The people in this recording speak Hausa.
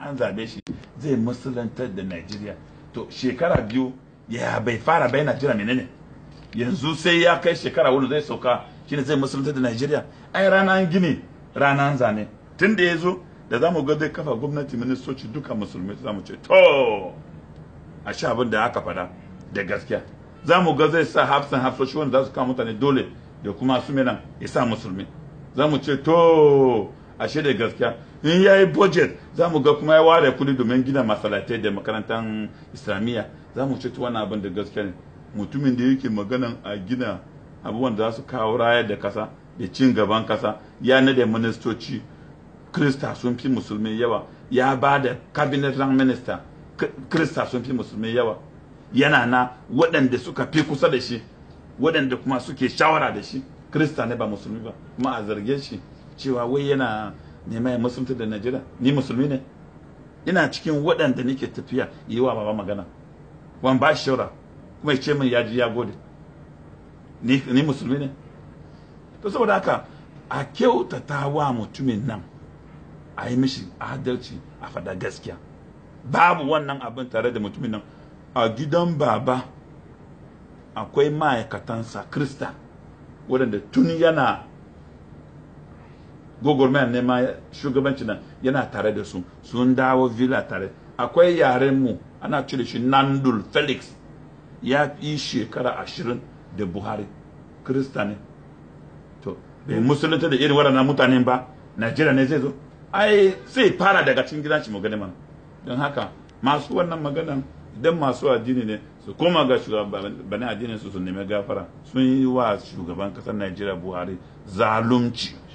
an zabe shi zai musulantar da Najeriya to shekara biyu ya bai fara bai Najeriya menene yanzu sai ya kai shekara wani zai sauka shine zai musulantar da Najeriya ai ranar gini ranar zane tun da ya zo da zamu ga zai kafa gwamnati ministoci duka musulmi za mu ce to a sha abin da aka fada da gaskiya za mu ga zai sa hafsan hafsoshi wanda za su kawo mutane dole da kuma su nan ya sa musulmi za mu ce to ashe da gaskiya in ya yi budget za mu ga kuma ya ware kudi domin gina masalatai da makarantar islamiyya za mu ce to wannan abin da gaskiya ne mutumin da yake maganan a gina abubuwan da za su kawo rayar da kasa da cin gaban kasa ya nade ministoci krista sun fi musulmi yawa ya ba da cabinet rank minister krista sun fi musulmi yawa yana na waɗanda suka fi kusa da shi waɗanda kuma suke shawara da shi krista ne ba musulmi ba kuma a zarge shi cewa wai yana neman ya musulunta da najeriya ni musulmi ne ina cikin waɗanda nake tafiya yi wa baba magana wan ba shi shawara kuma ya ce min ya ji ya gode ni, ni musulmi ne to saboda haka a kyautata wa mutumin nan a yi mishi adalci a faɗa gaskiya babu wannan abin tare da mutumin nan a gidan baba akwai ma'aikatansa krista waɗanda tun yana gogormayar nema shugabanci nan yana tare da su sun dawo villa tare akwai yarenmu ana cire shi nandul felix ya yi shekara ashirin da buhari krista ne to bai musulunta da irin waɗannan mutanen ba najeriya ne zai zo ai sai fara daga cikin gidan shi magana mana don haka masu wannan maganan idan masu addini ne su koma ga shugabannin addinin su su nemi gafara sun yi wa shugaban kasar Najeriya Buhari zalunci